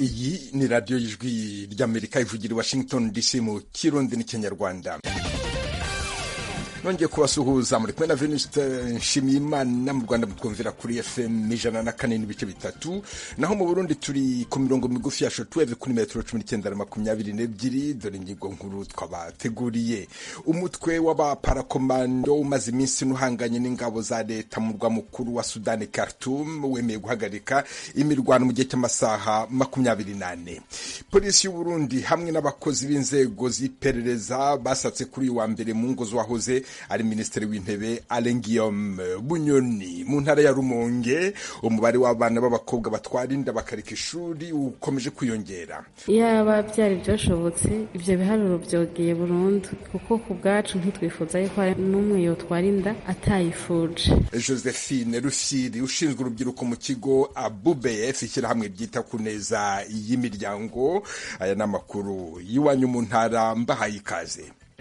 iyi ni radiyo y'ijwi ry'amerika ivugira i washington dc mu kirundi n'ikinyarwanda nongeye kubasuhuza muri kumwe na venuste nshimiyimana mu rwanda mutwumvira kuri fm ijana na kane n'ibice bitatu naho mu burundi turi ku mirongo migufi ya shotweve kuri metero cumi n'icyenda na makumyabiri n'ebyiri dore ingingo nkuru twabateguriye umutwe w'abaparakomando umaze iminsi n'uhanganye n'ingabo za leta mu murwa mukuru wa sudani khartoum wemeye guhagarika imirwano mu gihe cy'amasaha makumyabiri n'ane polisi y'uburundi hamwe n'abakozi b'inzego z'iperereza basatse kuri uyu wa mbere mu ngo z'uwahoze ari minisitiri w'intebe Alain Guillaume Bunyoni mu ntara ya Rumonge umubare w'abana b'abakobwa batwara inda bakareka ishuri ukomeje kwiyongera iyaba byari byashobotse ibyo biharuro byogeye burundu kuko ku bwacu ntitwifuza yuko hari n'umwe yotwara inda atayifuje Josephine Rusiri ushinzwe urubyiruko mu kigo ABUBF ishyirahamwe ryita ku neza y'imiryango aya ni amakuru y'iwanyu mu ntara mbahaye ikaze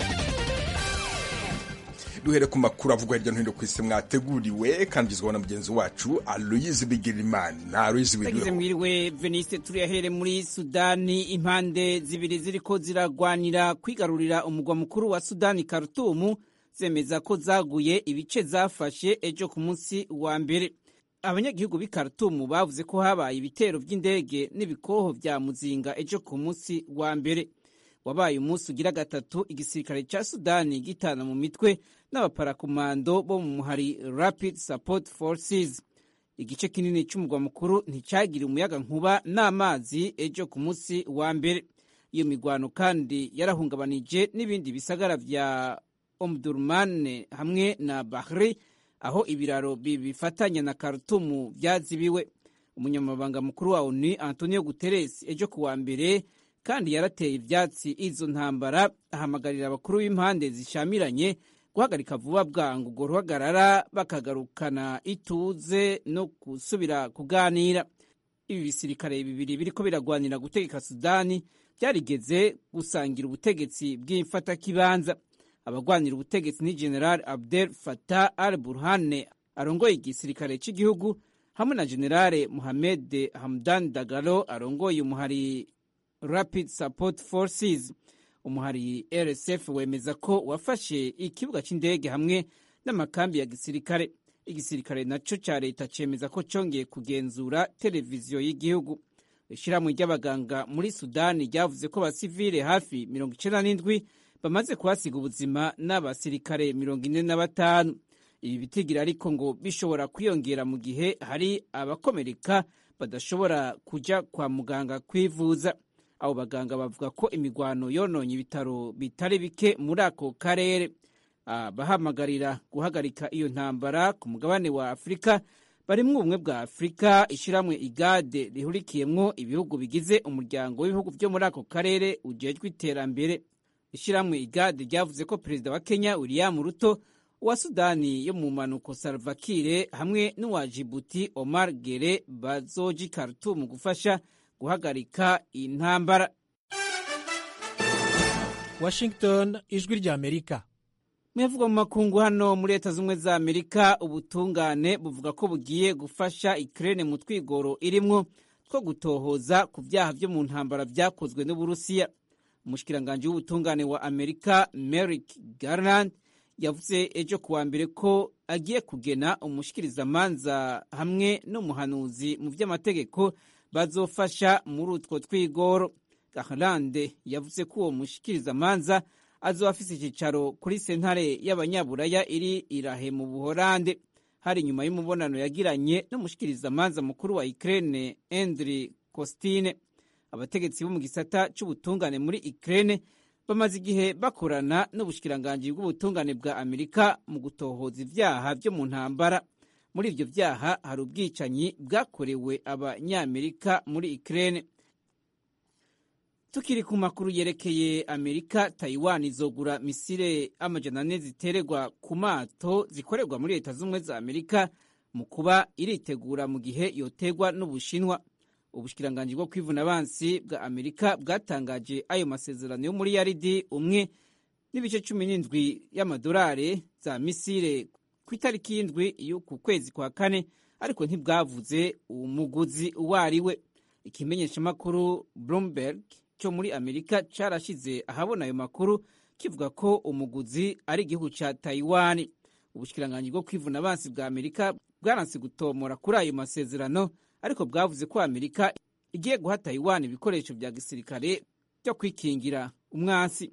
duhere ku makuru avugwa hirya no hino ku isi mwateguriwe kandi ugizweho na mugenzi wacu aloyizi bigirimana aloyizi tagize mwiriwe veniste turiyahere muri sudani impande zibiri ziriko ziragwanira kwigarurira umugwa mukuru wa sudani karutumu zemeza ko zaguye ibice zafashe ejo ku munsi wa mbere abanyagihugu b'i karutumu bavuze ko habaye ibitero by'indege n'ibikoho vya muzinga ejo ku munsi wa mbere wabaye umunsi ugira gatatu igisirikare ca sudani gitana mu mitwe n'abaparakomando bo mu muhari rapid support forces igice kinini c'umugwa mukuru nticagiriye umuyaga nkuba n'amazi ejo ku munsi wa mbere iyo migwano kandi yarahungabanije n'ibindi bisagara vya omdurman hamwe na bahri aho ibiraro bifatanya na karutumu vyazibiwe umunyamabanga mukuru wa onu antonio guterres ejo ku wa mbere kandi yarateye ivyatsi izo ntambara ahamagarira abakuru b'impande zishamiranye guhagarika vuba bwangu urwo ruhagarara bakagarukana ituze no gusubira kuganira ibi bisirikare bibiri biriko biragwanira gutegeka sudani byarigeze gusangira ubutegetsi bw'imfatakibanza abagwanira ubutegetsi ni general abdel fatah al burhane arongoye igisirikare cy'igihugu hamwe na generale muhamed hamdan dagalo arongoye umuhari rapid support forces umuhari rsf wemeza ko wafashe ikibuga cy'indege hamwe n'amakambi ya gisirikare igisirikare naco ca leta cemeza ko congeye kugenzura televiziyo y'igihugu ishyirahamwe ry'abaganga muri sudani ryavuze ko abasivile hafi mirongo icenda n'indwi bamaze kuhasiga ubuzima n'abasirikare mirongo ine na batanu ibi bitigira ariko ngo bishobora kwiyongera mu gihe hari abakomereka badashobora kuja kwa muganga kwivuza abo baganga bavuga ko imigwano yononye ibitaro bitari bike muri ako karere bahamagarira guhagarika iyo ntambara ku mugabane wa afurika barimwo ubumwe bwa afurika ishyirahamwe igade rihurikiyemwo ibihugu bigize umuryango w'ibihugu byo muri ako karere ujejwe iterambere ishyirahamwe igade ryavuze ko perezida wa kenya william ruto uwa sudani yo mu mpanuko salvakire hamwe n'uwa jibuti omar gere bazoji khartoum gufasha guhagarika intambara washington ijwi rya amerika mwevugwa mu makungu hano muri leta z'ubumwe za amerika ubutungane buvuga ko bugiye gufasha ikirere mu twigoro irimwo two gutohoza ku byaha byo mu ntambara byakozwe n'uburusiya umushikiranganji w'ubutungane wa amerika merrick garland yavuze ejo kuwa mbere ko agiye kugena umushikirizamanza hamwe n'umuhanuzi mu by'amategeko bazofasha muri utwo twigoro gaharande yavuze ko uwo mushikirizamanza azoba afise icyicaro kuri sentare y'abanyaburaya iri irahe mu buhorande hari nyuma y'umubonano yagiranye n'umushikirizamanza mukuru wa ukraine endri costine abategetsi bo mu gisata c'ubutungane muri ukraine bamaze igihe bakorana n'ubushikiranganji bw'ubutungane bwa amerika mu gutohoza ivyaha vyo mu ntambara muri ivyo vyaha hari ubwicanyi bwakorewe abanyamerika muri Ukraine. Tukiri ku makuru yerekeye Amerika, Taiwan izogura misile amajana ane zitererwa ku mato zikorerwa muri leta z'ubumwe za Amerika mu kuba iritegura mu gihe yotegwa n'Ubushinwa. Ubushikiranganji bwo kwivuna abansi bwa Amerika bwatangaje ayo masezerano yo muri yaridi umwe n'ibice cumi n'indwi y'amadolari za misile ku itariki y'indwi y'uku kwezi kwa kane ariko ntibwavuze umuguzi uwo ari we ikimenyeshamakuru bloomberg cyo muri amerika carashize ahabona ayo makuru kivuga ko umuguzi ari igihugu ca taiwan ubushikiranganji bwo kwivuna abansi bwa amerika bwaranse gutomora kuri ayo masezerano ariko bwavuze ko amerika igiye guha taiwan ibikoresho vya gisirikare byo kwikingira umwansi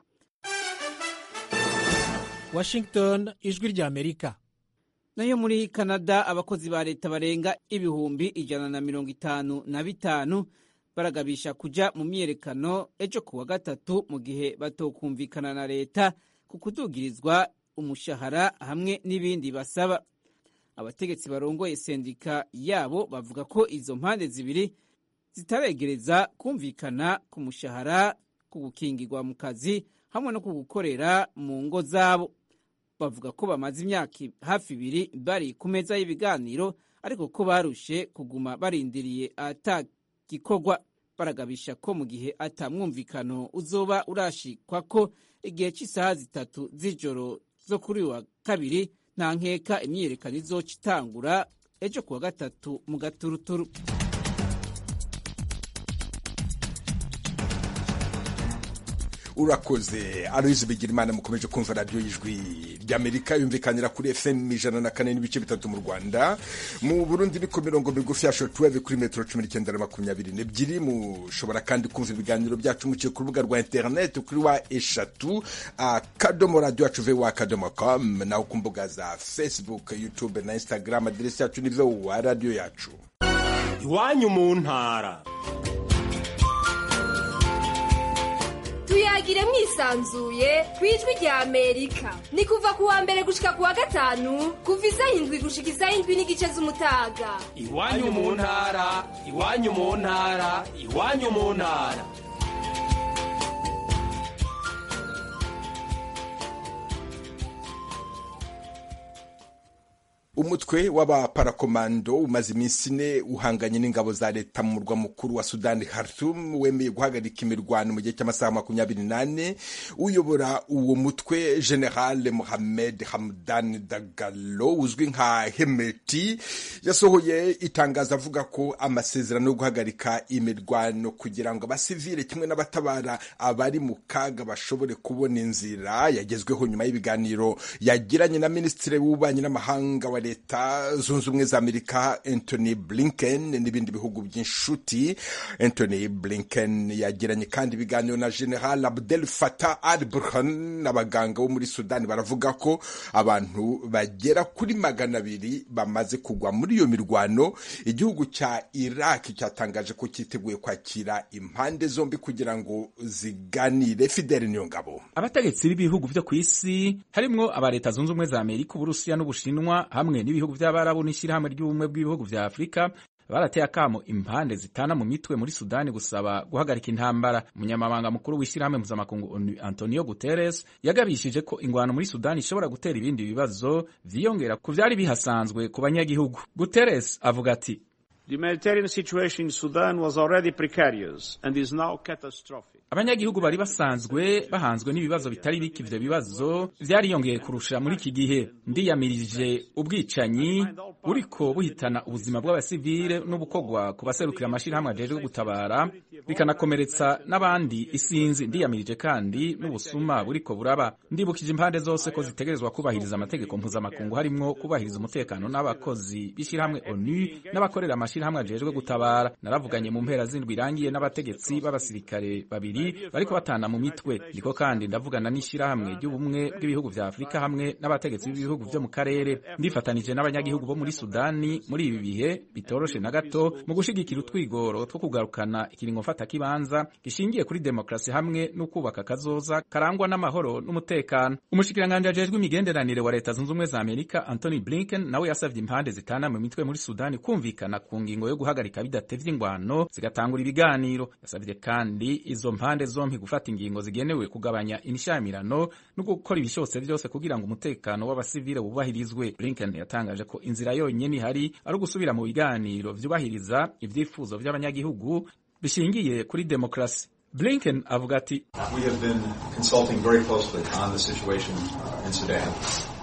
washington ijwi rya amerika nayo muri canada abakozi ba leta barenga ibihumbi ijana na mirongo itanu na bitanu baragabisha kuja mu myiyerekano ejo ku wa gatatu mu gihe batokumvikana na leta ku kudugirizwa umushahara hamwe n'ibindi basaba abategetsi barongoye sendika yabo bavuga ko izo mpande zibiri zitaregereza kumvikana ku mushahara ku gukingirwa mu kazi hamwe no ku gukorera mu ngo zabo bavuga ko bamaze imyaka hafi ibiri bari ku meza y'ibiganiro ariko ko barushe kuguma barindiriye atagikorwa baragabisha ko mu gihe atamwumvikano uzoba urashikwa ko igihe cy'isaha zitatu z'ijoro zo kuri uyu wa kabiri nta nkeka imyiyerekano izoca itangura ejo ku wa gatatu mu gaturuturu urakoze aloyizi bigirimana mukomeje kumva radiyo y'ijwi ry'amerika yumvikanira kuri fm ijana na kane n'ibice bitatu mu rwanda mu burundi ni ku mirongo migufi ya shotuweve kuri metero cumi n'icyenda na makumyabiri n'ebyiri mushobora kandi kumva ibiganiro byacu muciye ku rubuga rwa interineti kuri wa eshatu akadomo radiyo yacu vewa akadomo komu naho ku mbuga za facebook youtube na instagram aderesi yacu ni vewa radiyo yacu iwanyu mu ntara tuyagire mwisanzuye ku ijwi rya amerika ni kuva ku wa mbere gushika ku wa gatanu kuva isaha indwi gushika isaha indwi n'igice z'umutaga iwanyu mu ntara iwanyu mu ntara iwanyu mu ntara umutwe w'abaparakomando umaze iminsi ine uhanganye n'ingabo za leta mu murwa mukuru wa sudani Khartoum wemeye guhagarika imirwano mu gihe cy'amasaha makumyabiri n'ane uyobora uwo mutwe general mohamed hamdan dagalo uzwi nka hemeti yasohoye itangazo avuga ko amasezerano yo guhagarika imirwano kugira ngo abasivile kimwe n'abatabara abari mu kaga bashobore kubona inzira yagezweho nyuma y'ibiganiro yagiranye na minisitiri w'ububanyi n'amahanga wa leta zunze ubumwe za amerika anthony blinken n'ibindi bihugu by'inshuti anthony blinken yagiranye kandi ibiganiro na general abdel fatah al burhan n'abaganga bo muri sudani baravuga ko abantu bagera kuri magana abiri bamaze kugwa muri iyo mirwano igihugu cya iraq cyatangaje ko cyiteguye kwakira impande zombi kugira ngo ziganire fidele niyongabo abategetsi b'ibihugu byo ku isi harimwo aba leta zunze ubumwe za amerika uburusiya n'ubushinwa hamwe n'ibihugu by'abarabu n'ishyirahamwe ry'ubumwe bw'ibihugu bya afurika barateye akamo impande zitana mu mitwe muri sudani gusaba guhagarika intambara umunyamabanga mukuru w'ishyirahamwe mpuzamakungu onu antonio guterres yagabishije ko ingwano muri sudani ishobora gutera ibindi bibazo vyiyongera ku vyari bihasanzwe ku banyagihugu guterres avuga ati The humanitarian situation in Sudan was already precarious and is now catastrophic. abanyagihugu bari basanzwe bahanzwe n'ibibazo bitari bike ivyo bibazo vyariyongeye kurusha muri iki gihe ndiyamirije ubwicanyi buriko buhitana ubuzima bw'abasivile n'ubukogwa ku baserukira amashirahamwe ajejwe gutabara bikanakomeretsa n'abandi isinzi ndiyamirije kandi n'ubusuma buriko buraba ndibukije impande zose ko zitegerezwa kubahiriza amategeko mpuzamakungu harimwo kubahiriza umutekano n'abakozi b'ishirahamwe onu n'abakorera amashirahamwe ajejwe gutabara naravuganye mu mpera z'indwi irangiye n'abategetsi b'abasirikare babiri bariko batana mu mitwe ndiko kandi ndavugana n'ishirahamwe ry'ubumwe bw'ibihugu vya afurika hamwe n'abategetsi b'ibihugu vyo mu karere ndifatanije n'abanyagihugu bo muri sudani muri ibi bihe bitoroshe na gato mu gushigikira utwigoro two kugarukana ikiringo mfata kibanza gishingiye kuri demokarasi hamwe no kubaka akazoza karangwa n'amahoro n'umutekano umushikiranganji ajejwe imigenderanire wa leta zunze ubumwe za amerika anthony blinken nawe yasavye impande zitana mu mitwe muri sudani kumvikana ku ngingo yo guhagarika bidatevye ingwano zigatangura ibiganiro yasavye kandi izo mpande zompi gufata ingingo zigenewe kugabanya imishamirano no gukora ibishobotse vyose kugira ngo umutekano w'abasivile wubahirizwe blinken yatangaje ko inzira yonyene ihari ari ugusubira mu biganiro vyubahiriza ivyifuzo vy'abanyagihugu bishingiye kuri demokarasi blinken avuga ati We have been consulting very closely on the situation uh, in Sudan.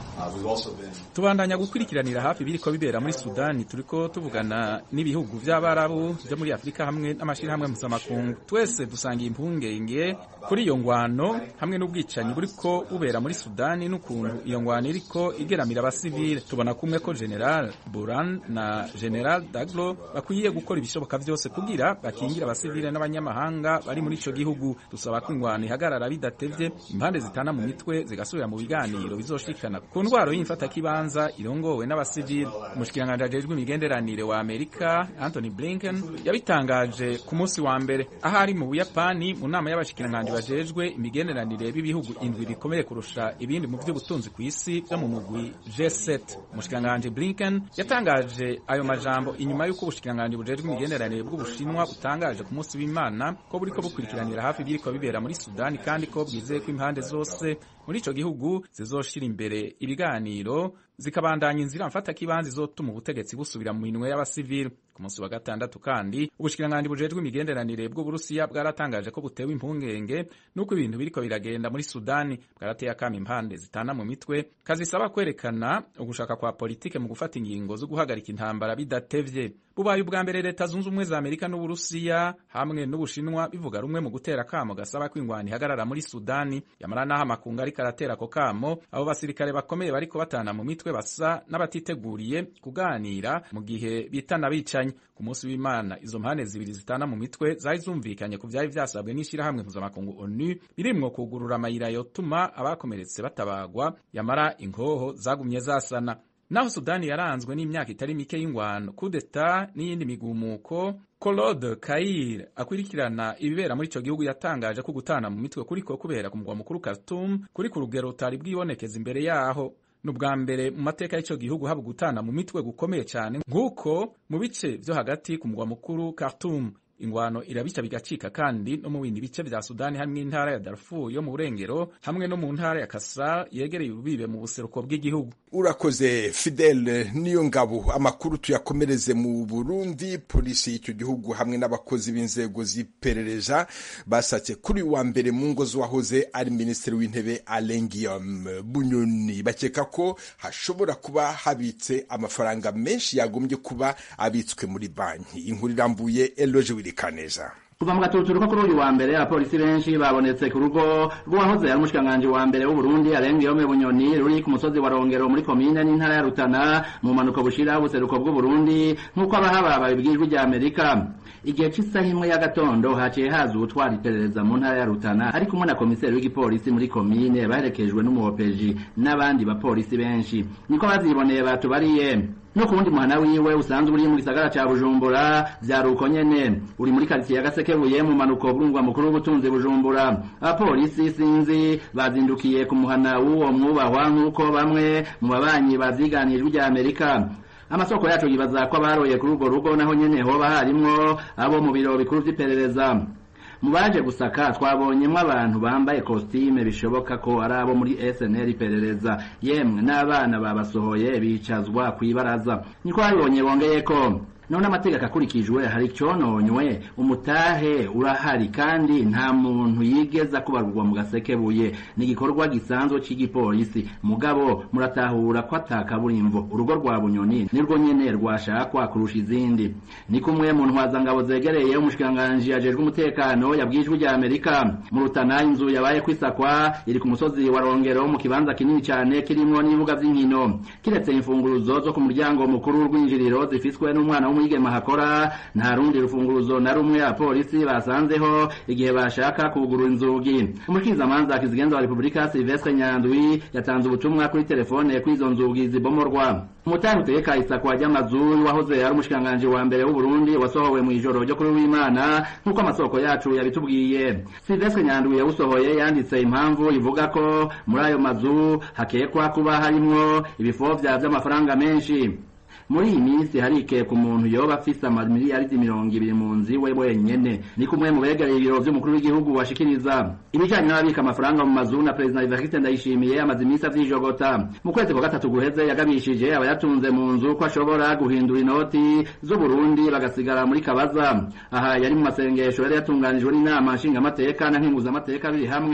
tubandanya gukurikiranira hafi biriko bibera muri sudani turiko tuvugana n'ibihugu vy'abarabu vyo muri afurika hamwe n'amashirahamwe mpuzamakungu twese dusangiye impungenge kuri iyo ngwano hamwe n'ubwicanyi buriko bubera muri sudani n'ukuntu iyo ngwano iriko igeramira abasivile tubona kumwe ko general buran na general daglo bakwiye gukora ibishoboka vyose kugira bakingira abasivile n'abanyamahanga bari muri ico gihugu dusaba ko ingwano ihagarara bidatevye impande zitana mu mitwe zigasubira mu biganiro bizoshikana ku ndwaro y'imfatakibanza irongowe n'abasivile umushikiranganji ajejwe imigenderanire wa amerika anthony blinken yabitangaje ku munsi wa mbere aho ari mu buyapani mu nama y'abashikiranganji bajejwe imigenderanire b'ibihugu indwi bikomeye kurusha ibindi mu vy'ubutunzi ku isi vyo mu mugwi G7 umushikiranganji blinken yatangaje ayo majambo inyuma y'uko ubushikiranganji bujejwe imigenderanire bw'ubushinwa butangaje ku munsi w'imana ko buriko bukurikiranira hafi ibiriko bibera muri sudani kandi ko bwizeye ko impande zose muri ico gihugu zizoshira imbere ibiganiro zikabandanya inzira mfatakibanza izotuma ubutegetsi busubira mu minwe y'abasivili ku munsi wa gatandatu kandi ubushikiranganji bujejwe imigenderanire bw'uburusiya bwaratangaje ko butewe impungenge n'uko ibintu biriko biragenda muri sudani bwarateye akama impande zitana mu mitwe kazisaba kwerekana ugushaka kwa politike mu gufata ingingo zo guhagarika intambara bidatevye bubaye ubwa mbere leta zunze ubumwe za amerika n'uburusiya hamwe n'ubushinwa bivuga rumwe mu gutera akamo gasaba ko ingwano ihagarara muri sudani yamara n'aho amakungu ariko aratera ako kamo abo basirikare bakomeye bariko batana mu mitwe basa n'abatiteguriye kuganira mu gihe bitana bicanyi ku munsi w'imana izo mpande zibiri zitana mu mitwe zari zumvikanye ku vyari vyasabwe n'ishirahamwe mpuzamakungu onu birimwo kugurura amayira yotuma abakomeretse batabagwa yamara inkoho zagumye zasana naho sudani yaranzwe n'imyaka itari mike y'ingwano kudeta n'iyindi migumuko Claude Kair akurikirana ibibera muri ico gihugu yatangaje ko gutana mu mitwe kuriko kubera ku mugwa mukuru Khartoum kuri ku rugero rutari bwibonekeza imbere yaho ni ubwa mbere mu mateka y'ico gihugu haba gutana mu mitwe gukomeye cyane nk'uko mu bice vyo hagati ku mugwa mukuru Khartoum ingwano irabica bigacika kandi no mu bindi bice vya Sudani hamwe n'intara ya Darfur yo mu burengero hamwe no mu ntara ya Kasar yegereye ububibe mu buseruko bw'igihugu urakoze Fidel niyo ngabo amakuru tuyakomereze mu Burundi polisi y'icyo gihugu hamwe n'abakozi b'inzego z'iperereza basatse kuri wa mbere mu ngo z'uwahoze ari minisitiri w'intebe Alain Guillaume Bunyoni bakeka ko hashobora kuba habitse amafaranga menshi yagombye kuba abitswe muri banki inkuru irambuye Eloge Wirikaneza kuva mu gatuturuko kuri uyu wa mbere abapolisi benshi babonetse ku rugo rw'uwahoze ari umushikiranganji wa mbere w'uburundi arenga Guillaume bunyoni ruri ku musozi wa rongero muri komine n'intara ya rutana mu mpanuka bushira ubuseruko bw'uburundi nk'uko abahaba babibwirijwe rya amerika igihe cy'isaha imwe y'agatondo haciye haza uwutwara iperereza mu ntara ya rutana ari kumwe na komiseri w'igipolisi muri komine baherekejwe n'umuhopeji n'abandi bapolisi benshi niko baziboneye batubariye no ku wundi muhana wiwe usanzwe uri mu gisagara ca bujumbura vyari uko nyene uri muri karitsiye ya gasekebuye mu manuko bw'umugwa mukuru w'ubutunzi bujumbura abapolisi sinzi bazindukiye ku muhana w'uwo mwubahwa nk'uko bamwe mu babanyi bavyiganijwe rya amerika amasoko yacu yibaza ko abaroye kuri urwo rugo naho nyene hoba harimwo abo mu biro bikuru vy'iperereza mu baje gusaka twabonyemo abantu bambaye kositime bishoboka ko ari abo muri SNL iperereza yemwe n'abana babasohoye bicazwa ku ibaraza niko babibonye bongeye ko none amategeko akurikijwe hari icyononywe umutahe urahari kandi nta muntu yigeza kubarurwa mu gasekebuye ni igikorwa gisanzwe cy'igipolisi mugabo muratahura ko atakaburimvo urugo rwa bunyoni nirwo nyene rwashakwa kurusha izindi ni kumwe mu ntwazangabo zegereye umushikiranganji ajejwe umutekano yabwijwe rya amerika mu rutana inzu yabaye kwisakwa iri ku musozi wa rongero mu kibanza kinini cyane kirimwo n'ibibuga vy'inkino kiretse imfunguruzo zo ku muryango mukuru w'urwinjiriro zifiswe n'umwana w'umwigema hakora nta rundi rufunguruzo na rumwe abapolisi basanzeho igihe bashaka kugurura inzugi umushikirizamanza kizigenza wa repubulika silvestre nyandwi yatanze ubutumwa kuri telefone kw'izo nzugi zibomorwa umutari utegeka isakwa ry'amazu wahoze ari umushikiranganji wa mbere w'uburundi wasohowe mu ijoro ryo kuri w'imana nk'uko amasoko yacu yabitubwiye silvestre nyandwi yawusohoye yanditse impamvu ivuga ko muri ayo mazu hakekwa kuba harimwo ibifovya vy'amafaranga menshi muri iyi minsi harike ku muntu yoba afise amamiliyaridi mirongo ibiri mu nzu iwe wenyene ni kumwe mu begereye ibiro vy'umukuru w'igihugu washikiriza ibijanye n'ababika amafaranga mu mazu na perezida Evariste Ndayishimiye amaze iminsi avyijogota mu kwezi kwa gatatu guheze yagabishije abayatunze mu nzu ko ashobora guhindura inoti z'uburundi bagasigara muri kabaza aha yari mu masengesho yari yatunganijwe n'inama nshingamateka na nkenguzamateka biri hamwe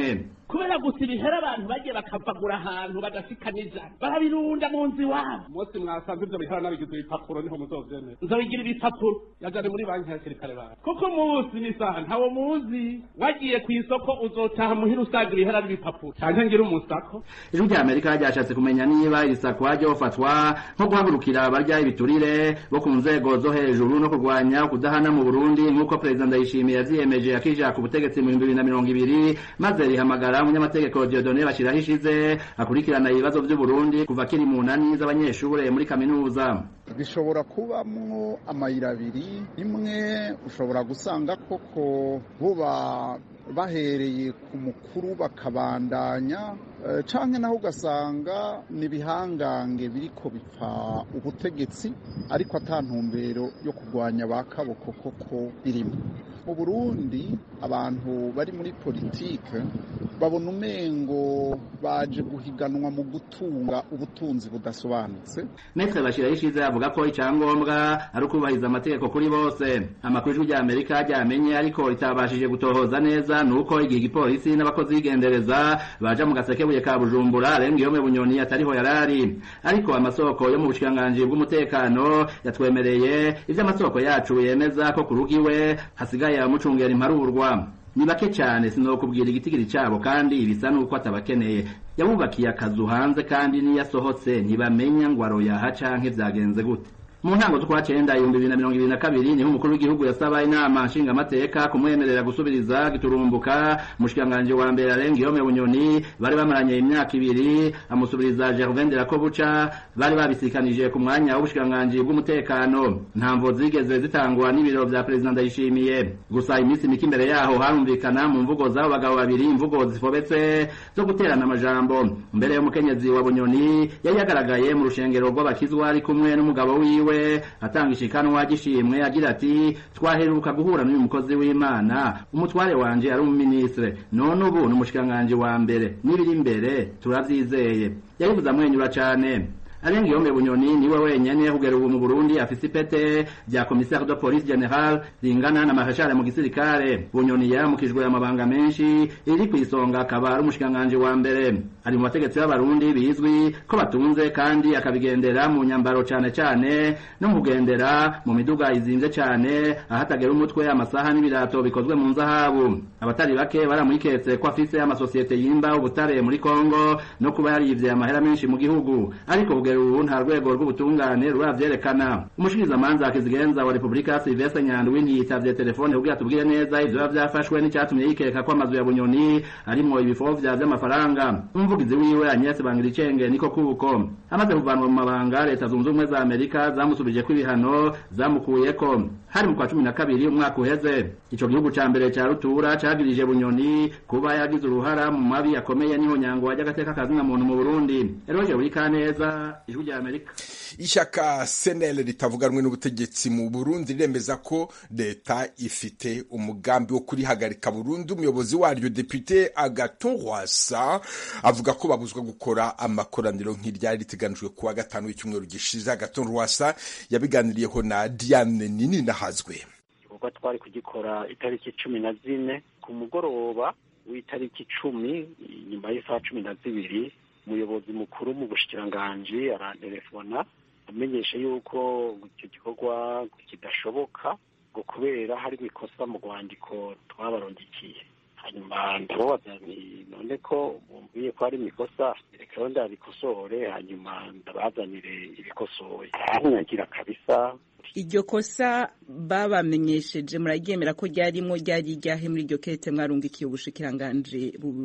kubera gusa ibihera abantu bagiye bakavagura ahantu badashikaniza barabirunda mu nzu iwabo umunsi mwasanze ibyo bihera nabigize ibipapuro niho muzovyemera nzobigira ibipapuro yajane muri banki ya kirikare bawe kuko umunsi n'isaha ntawo muzi wagiye ku isoko uzotaha muhira usanga ibihera n'ibipapuro canke ngira umusako ijwi rya amerika ryashatse kumenya niba iri sakwa ryofatwa nko guhagurukira abarya ibiturire bo ku nzego zo hejuru no kurwanya kudahana mu burundi nk'uko perezida ndayishimiye yavyiyemeje akija ku butegetsi mu bihumbi bibiri na mirongo ibiri maze rihamagara umunyamategeko diodone bashiraho ishize akurikirana ibibazo vy'uburundi kuva akiri mu nani z'abanyeshure muri kaminuza bishobora kubamwo amayira abiri imwe ushobora gusanga koko buba bahereye ku mukuru bakabandanya canke naho ugasanga ni ibihangange biriko bipfa ubutegetsi ariko ata ntumbero yo kurwanya ba kaboko koko birimo mu burundi abantu bari muri politike babona umengo baje guhiganwa mu gutunga ubutunzi budasobanutse metre bashiraho ishize avuga ko icyangombwa ari ukubahiriza amategeko kuri bose amakuru ijwi rya amerika ryamenye ariko ritabashije gutohoza neza ni uko igihe igipolisi n'abakozi b'igendereza baja mu gasekebuye ka bujumbura arenga iyo bunyoni atariho yarari ariko amasoko yo mu bushikiranganji bw'umutekano yatwemereye ivyo amasoko yacu yemeza ko ku rugo iwe hasigaye abamucungera imparurwa ni bake cyane sinokubwira igitigiri cyabo kandi bisa nuko atabakeneye yabubakiye akazu hanze kandi niyo asohotse ntibamenya ngo aroyaha canke vyagenze gute mu ntango z'ukwa cenda ibihumbi bibiri na mirongo ibiri na kabiri niho umukuru w'igihugu yasaba inama nshingamateka kumwemerera gusubiriza giturumbuka umushikiranganji wa mbere arenga iyome bunyoni bari bamaranye imyaka ibiri amusubiriza gervain de buca bari babisikanije ku mwanya w'ubushikiranganji bw'umutekano ntamvo zigeze zitangwa n'ibiro vya perezida ndayishimiye gusa iminsi mike imbere yaho harumvikana mu mvugo z'abo bagabo babiri imvugo zifobetse zo guterana amajambo mbere y'umukenyezi wa bunyoni yari yagaragaye mu rushengero rw'abakizwa ari kumwe n'umugabo wiwe atanga ishikanwa gishimwe agira ati twaheruka guhura n'uyu mukozi w'imana umutware wanje ari umuminisitire none ubu ni umushikiranganji wa mbere n'ibiri imbere turavyizeye yabivuze amwenyura cane arenga iyo bunyoni niwe wenyene kugera ubu mu Burundi afise ipete rya commissaire de police general ringana na marshal mu gisirikare bunyoni yaramukijwe amabanga menshi iri ku isonga akaba ari umushikiranganji wa mbere ari mu bategetsi b'abarundi bizwi ko batunze kandi akabigendera mu nyambaro cane cane no mu kugendera mu miduga izinze cane ahatagera umutwe amasaha n'ibirato bikozwe mu nzahabu abatari bake baramwiketse ko afise amasosiyete yimba ubutare muri Kongo no kuba yarivye amahera menshi mu gihugu ariko kugera ubu nta rwego rw'ubutungane ruravyerekana umushikirizamanza akizigenza wa repubulika silvestre nyandwi ntiyitavye telefone kugira tubwire neza ivyo biba vyafashwe n'icyatumye yikeka ko amazu ya bunyoni arimwo ibifovya vy'amafaranga umuvugizi wiwe agnes bangiricenge niko kuko amaze kuvanwa mu mabanga leta zunze ubumwe za amerika zamusubijeko ibihano zamukuyeko hari mu kwa cumi na kabiri umwaka uheze ico gihugu ca mbere ca rutura cagirije bunyoni kuba yagize uruhara mu mabi akomeye n'ihonyango ry'agateka kazina muntu mu burundi eroje buri kaneza ijwi rya amerika ishyaka senel ritavuganwe n'ubutegetsi mu burundi riremeza ko leta ifite umugambi wo kurihagarika burundu umuyobozi waryo depite agaton rwasa avuga ko babuzwa gukora amakoraniro nk'iryari riteganijwe kuwa gatanu w'icyumweru gishize agaton rwasa yabiganiriyeho na diane nini nahazwe igikorwa twari kugikora itariki cumi na zine ku mugoroba w'itariki icumi nyuma y'isaha cumi na zibiri umuyobozi mukuru mu bushikiranganji arantelefona amenyesha yuko icyo gikorwa kidashoboka ngo kubera hari ikosa mu rwandiko twabarondikiye hanyuma ndababaza nti none ko bumviye ko hari ikosa reka rero ndabikosore hanyuma ndabazanire ibikosoye nyagira kabisa iryo kosa babamenyesheje muraryemera ko ryarimo ryari iryahe muri iryo kete mwarungikiye ubushikiranganji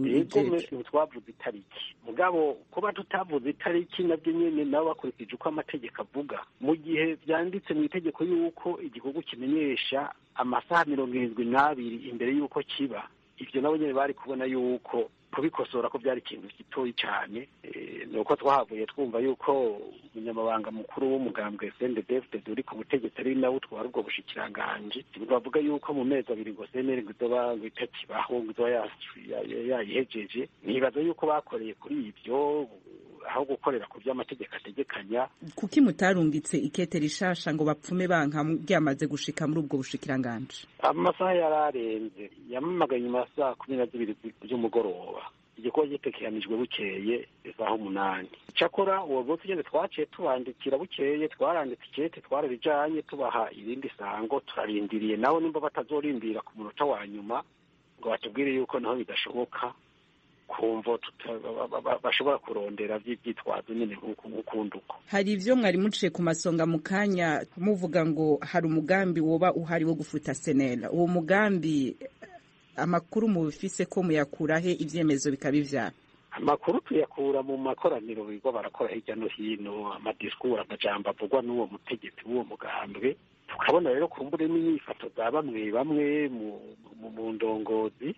yego twavuze itariki mugabo kuba tutavuze itariki nabyo nyene nabo bakurikije uko amategeko avuga mu gihe vyanditse mu itegeko yuko igikorwa kimenyesha amasaha mirongo irindwi n'abiri imbere y'uko kiba ivyo nabo nyene bari kubona yuko kubikosora ko byari ikintu gitoyi cyane ni uko twahavuye twumva yuko umunyamabanga mukuru w'umugambwe sendedefted uri ku butegetsi ari nawe utwara ubwo bushikiranganji bavuga yuko mu mezi abiri ngo seneri ngo izoba ngo itakibaho ngo izoba yayihejeje nibaza yuko bakoreye kuri ibyo aho gukorera ku by'amategeko ategekanya kuki mutarungitse ikete rishasha ngo bapfume banka ryamaze gushika muri ubwo bushikiranganji amasaha yari arenze yamamagaye nyuma ya saa kumi na zibiri z'umugoroba igikorwa gitekeranijwe bukeye isaha umunani icyakora uwo munsi nyine twaciye tubandikira bukeye twaranditse ikete twararijanye tubaha irindi sango turarindiriye nabo nimba batazorindira ku munota wa nyuma ngo batubwire yuko naho bidashoboka kumva bashobora kurondera by'ibyitwazo nyine nk'ukundi uko hari ibyo mwari muciye ku masonga mu kanya muvuga ngo hari umugambi woba uhari wo gufuta senera uwo mugambi amakuru mubifise ko muyakurahe ibyemezo bikaba ivyara amakuru tuyakura mu makoraniro bigo barakora hirya no hino amadisikuru amajambo avugwa n'uwo mutegetsi w'uwo mugambwe tukabona rero kumbure n'inyifato za bamwe bamwe mu ndongozi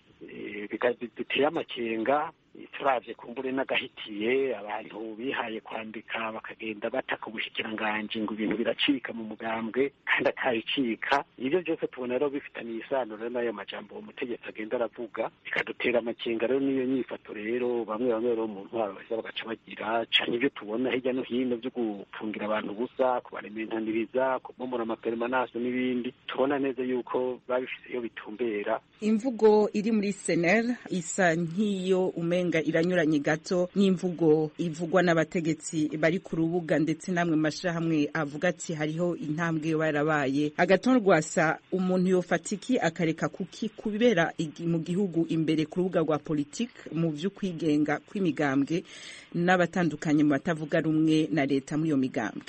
biteye amakenga turavye kumbure n'agahitiye abantu bihaye kwandika bakagenda bataka ubushikiranganji ngo ibintu biracika mu mugambwe kandi akabicika ibyo byose tubona rero bifitaniye isano rero n'ayo majambo uwo mutegetsi agenda aravuga bikadutera amakenga rero n'iyo nyifato rero bamwe bamwe rero mu ntwaro baheza bagaca bagira cane ibyo tubona hirya no hino byo gufungira abantu ubusa kubarementaniriza kubomora amaperemanase n'ibindi tubona neza yuko babifise iyo bitumbera imvugo iri muri senel isa nk'iyo umenga iranyuranye gato n'imvugo ivugwa n'abategetsi bari ku rubuga ndetse namwe mashirahamwe avuga ati hariho intambwe barabaye agaton rwasa umuntu yofatiki akareka kuki kubera mu gihugu imbere ku rubuga rwa politike mu vy'ukwigenga kw'imigambwe n'abatandukanye mu batavuga rumwe na leta muri iyo migambwe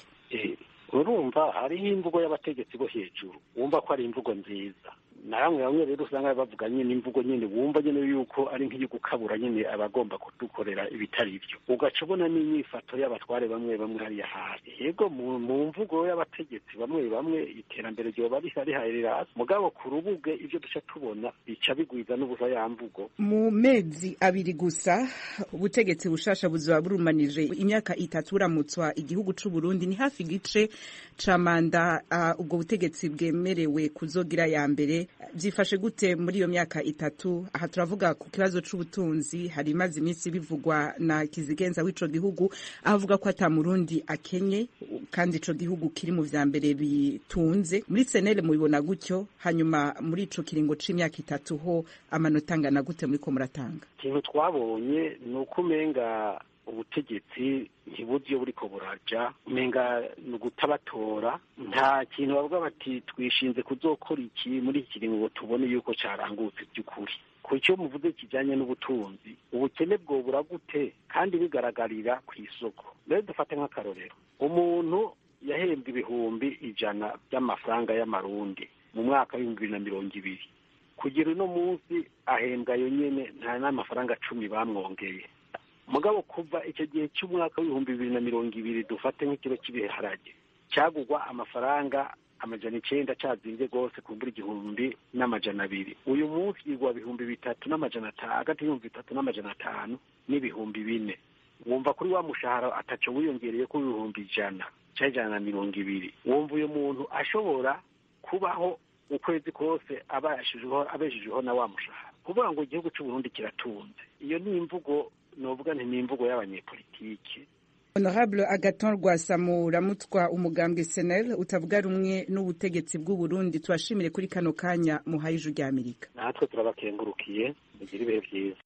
urumva hariho imvugo y'abategetsi bo hejuru wumva ko ari imvugo nziza na bamwe bamwe rero usanga bavuga nyine imvugo nyine wumva nyine yuko ari nk'iyo gukabura nyine abagomba kudukorera ibitari byo ugaca ubona n'inyifato y'abatware bamwe bamwe hariya hasi yego mu mvugo y'abategetsi bamwe bamwe iterambere ryoba riharira hasi mugabo ku rubuge ibyo duca tubona bica bigwiza n'ubusa ya mvugo mu mezi abiri gusa ubutegetsi bushasha buzoba burumanije imyaka itatu buramutswa igihugu c'u Burundi ni hafi igice ca manda uh, ubwo butegetsi bwemerewe kuzogira ya mbere byifashe gute muri iyo myaka itatu aha turavuga ku kibazo c'ubutunzi hari imaze iminsi bivugwa na kizigenza w'ico gihugu avuga ko ata murundi akenye kandi ico gihugu kiri mu vya mbere bitunze muri senere mubibona gutyo hanyuma muri ico kiringo c'imyaka itatu ho amanota angana gute muriko muratanga ikintu twabonye ni uko umenga ubutegetsi ntibuzi iyo buriko buraja umenga ni ugutabatora nta kintu bavuga bati twishinze kuzokora iki muri iki kiringo ngo tubone yuko carangutse by'ukuri ku cyo muvuze kijanye n'ubutunzi ubukene bwobura gute kandi bigaragarira ku isoko rero dufate nk'akarorero umuntu yahembwe ibihumbi ijana by'amafaranga y'amarundi mu mwaka w'ibihumbi bibiri na mirongo ibiri kugira uno munsi ahembwa yo nyene nta n'amafaranga cumi bamwongeye mugabo kuva icyo gihe cy'umwaka w'ibihumbi bibiri na mirongo ibiri dufate nk'ikiro cy'ibiharage cyagugwa amafaranga amajana icenda cazinze rwose kumbura igihumbi n'amajana abiri uyu munsi yigwa bihumbi bitatu n'amajana atanu hagati y'ibihumbi bitatu n'amajana atanu n'ibihumbi bine wumva kuri wa mushahara ataco wiyongereye ko ibihumbi ijana cyangwa ijana na mirongo ibiri wumva uyu muntu ashobora kubaho ukwezi kose abeshejeho na wa mushahara kuvuga ngo igihugu c'uburundi kiratunze iyo ni imvugo novuga nti ni imvugo y'abanyepolitike honorable agaton rwasamu ramutwa umugambwe senel utavuga rumwe n'ubutegetsi bw'u Burundi tubashimire kuri kano kanya muhaye ijwi rya amerika natwe turabakengurukiye mugire ibihe byiza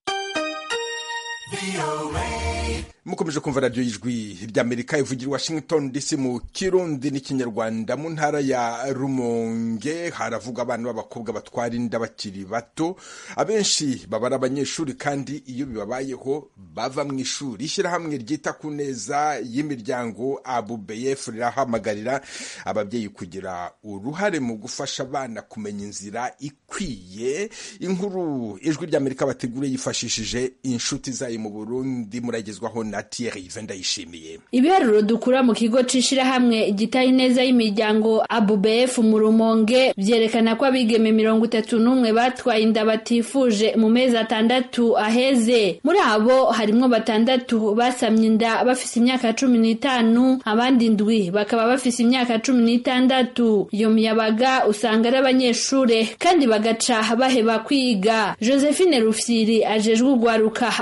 mukomeje kumva radiyo y'ijwi ry'amerika ivugira i washington dc mu kirundi n'ikinyarwanda mu ntara ya rumonge haravuga abana b'abakobwa batwara inda bakiri bato abenshi baba ari abanyeshuri kandi iyo bibabayeho bava mu ishuri ishyirahamwe ryita ku neza y'imiryango abubeyef rirahamagarira ababyeyi kugira uruhare mu gufasha abana kumenya inzira ikwiye inkuru ijwi ry'amerika bategura yifashishije inshuti zayo mu burundi muragezwaho na Thierry Vendayishimiye ibiharuro dukura mu kigo c'ishirahamwe igitaye neza y'imiryango ABUBF mu Rumonge vyerekana ko abigeme mirongo itatu n'umwe batwaye inda batifuje mu mezi atandatu aheze muri abo harimwo batandatu basamye inda bafise imyaka cumi n'itanu abandi ndwi bakaba bafise imyaka cumi n'itandatu iyo miyabaga usanga ari abanyeshure kandi bagaca baheba kwiga Josephine Rufyiri ajejwe ugwaruka aho mu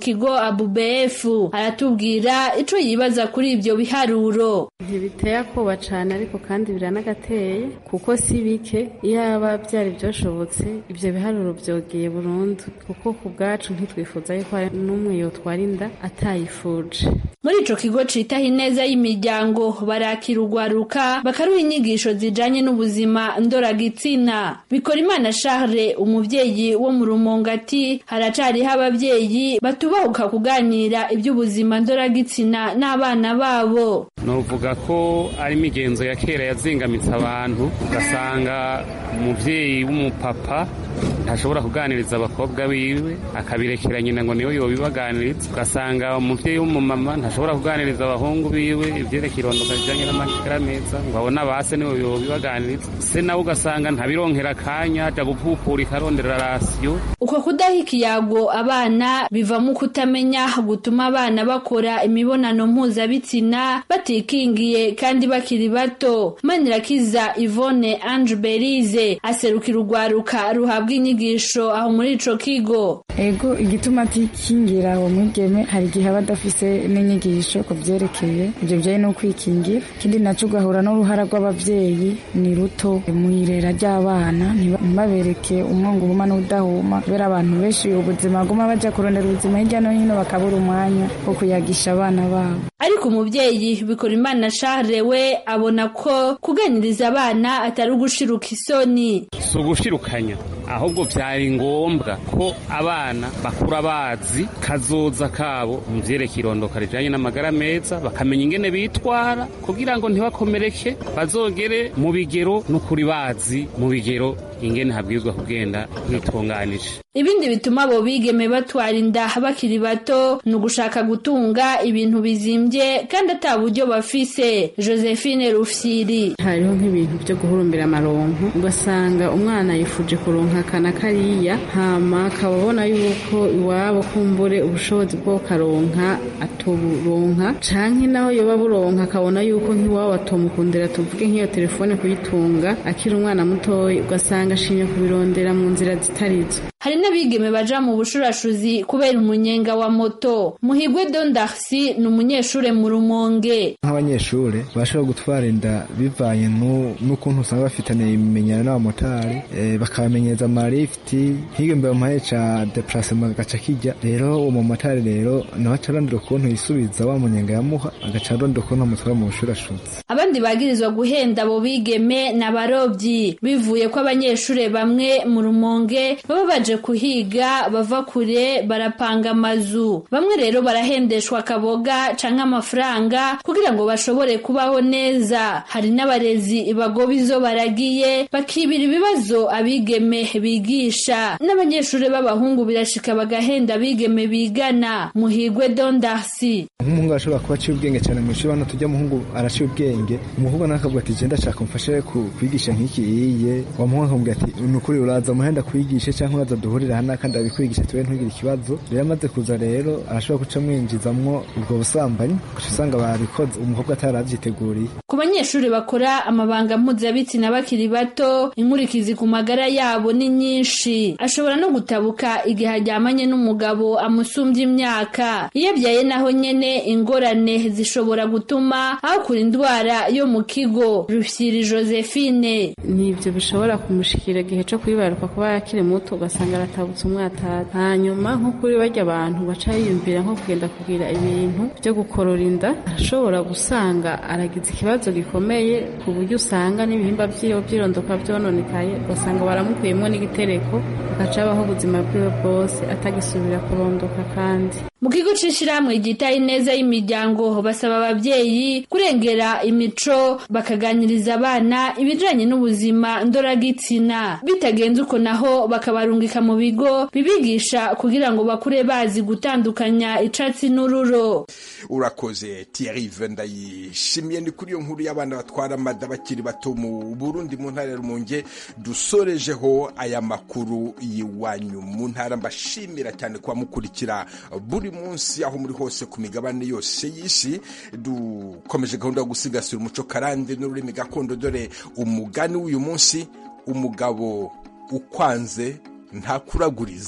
kigo ABUBF aratubwira ico yibaza kuri ivyo biharuro ntibiteye akoba cane ariko kandi biranagateye kuko si bike iyaba byari byoshobotse ivyo biharuro vyogeye burundu kuko ku bwacu ntitwifuza yuko hari n'umwe yotwara inda atayifuje muri ico kigo citaho ineza y'imiryango barakira urwaruka bakaruha inyigisho zijanye n'ubuzima ndoragitsina bikora imana Charles umuvyeyi wo mu rumongo ati haracariho abavyeyi batubahuka kuganira iby'ubuzima ndoragitsina n'abana babo novuga ko ari imigenzo ya kera yazingamitse abantu ugasanga umuvyeyi w'umupapa ntashobora kuganiriza abakobwa biwe akabirekera nyina ngo niwe yobibaganiriza ugasanga umuvyeyi w'umumama ntashobora kuganiriza abahungu biwe ivyerekeye irondoka rijanye n'amagara meza ngo abone abase niwe yobibaganiriza se nawe ugasanga ntabironkera akanya aja gupupurika arondera rasiyo uko kudaha ikiyago abana bivamo kutamenya gutuma abana bakora imibonano mpuzabitsina batikingiye kandi bakiri bato manirakiza ivone ange berize aserukira urwaruka ruhabwa inyigisho aho muri ico kigo ego igituma atikingira uwo mwigeme hari igihe aba adafise n'inyigisho ku vyerekeye ivyo bijanye no kwikingira ikindi naco ugahura n'uruhara rw'abavyeyi ni ruto mu irera ry'abana ntibabereke umwongo uhuma n'udahuma kubera abantu benshi ubuzima baguma baja kurondera ubuzima hirya no hino bakabura umwanya wo kuyagisha abana babo ariko umuvyeyi bikora imana Charles we abona ko kuganiriza abana atari ugushiruka isoni si ugushirukanya ahubwo vyari ngombwa ko abana bakura bazi kazoza kabo mu vyerekeye irondoka rijanye n'amagara meza bakamenya ingene bitwara kugira ngo ntibakomereke bazogere mu bigero n'ukuri bazi mu bigero ingene habwirizwa kugenda bitunganije ibindi bituma abo bigeme batwara inda bakiri bato ni ugushaka gutunga ibintu bizimbye kandi ata buryo bafise josephine rufyiri hariho nk'ibintu byo guhurumbira amaronko ugasanga umwana yifuje kuronka akana kariya hama akaba abona yuko iwabo kumbure ubushobozi bwo karonka atuburonka canke naho yoba buronka akabona yuko nk'iwabo atomukundira tuvuge nk'iyo telefone kuyitunga akiri umwana mutoya ugasanga ashimye kubirondera mu nzira zitarizo hari n'abigeme baja mu bushurashuzi kubera umunyenga wa moto muhigwe dondarsi ni umunyeshure mu rumonge nk'abanyeshure bashobora gutwara inda bivanye n'ukuntu usanga bafitaniye ibimenyano n'abamotari bakabamenyereza amarifiti nk'iyo mbere mumahe ca deplacement gaca kijya rero uwo mumotari rero nawe aca arondera ukuntu yisubiza wa munyenga yamuha agaca arondera ukuntu amutwara mu bushurashuzi abandi bagirizwa guhenda abo bigeme n'abarovyi bivuye ko abanyeshure bamwe mu rumonge baba baje kuhiga bava kure barapanga amazu bamwe rero barahendeshwa akaboga canke amafaranga kugira ngo bashobore kubaho neza hari n'abarezi bagoba izo baragiye bakibira ibibazo abigeme bigisha n'abanyeshure b'abahungu birashika bagahenda abigeme bigana muhigwe dondarsi nk'umuhungu arashobora kuba aciye ubwenge cyane mu ishuri hano tujya muhungu araciye ubwenge umuhungu nawe akavuga ati genda shaka umfashe kwigisha nk'iki iye wa muhungu akamubwira ati ni ukuri uraza muhenda kwigishe cyangwa uraza duhurira hano kandi abikwigisha tuwe ntugire ikibazo rero amaze kuza rero arashobora guca mwinjizamwo ubwo busambanyi ugaca usanga babikoze umukobwa ataravyiteguriye ku banyeshuri bakora amabanga mpuzabitsina bakiri bato inkurikizi ku magara yabo ni nyinshi ashobora no gutabuka igihe aryamanye n'umugabo amusumbya imyaka iyo abyaye naho nyene ingorane zishobora gutuma ahakura indwara yo mu kigo rufyiri josephine nibyo bishobora kumushikira igihe co kwibaruka kuba yakiri muto ugasanga aratabutse umwatata hanyuma nko kuri barya abantu baca yiyumvira nko kugenda kugira ibintu byo gukorora inda arashobora gusanga aragize ikibazo gikomeye ku buryo usanga n'ibihimba vyiwe vyirondoka vyononekaye ugasanga baramukuyemwo n'igitereko agaca abaho ubuzima bwiwe bwose atagisubira kurondoka kandi mu kigo c'ishirahamwe ryitaye neza y'imiryango basaba abavyeyi kurengera imico bakaganiriza abana ibijanye n'ubuzima ndoragitsina bitagenze uko naho bakabarungika mu bigo bibigisha kugira ngo bakure bazi gutandukanya icatsi n'ururo urakoze Thierry ndayishimiye ni kuri iyo nkuru y'abana batwara amada bakiri bato mu Burundi mu ntara ya Rumonge dusorejeho aya makuru y'iwanyu mu ntara mbashimira cyane kuba mukurikira buri munsi aho muri hose ku migabane yose y'isi dukomeje gahunda yo gusigasira umuco karande n'ururimi gakondo dore umugani w'uyu munsi umugabo ukwanze ntakuraguriza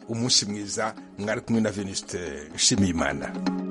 umunsi mwiza mwari kumwe na venuste nshimiyimana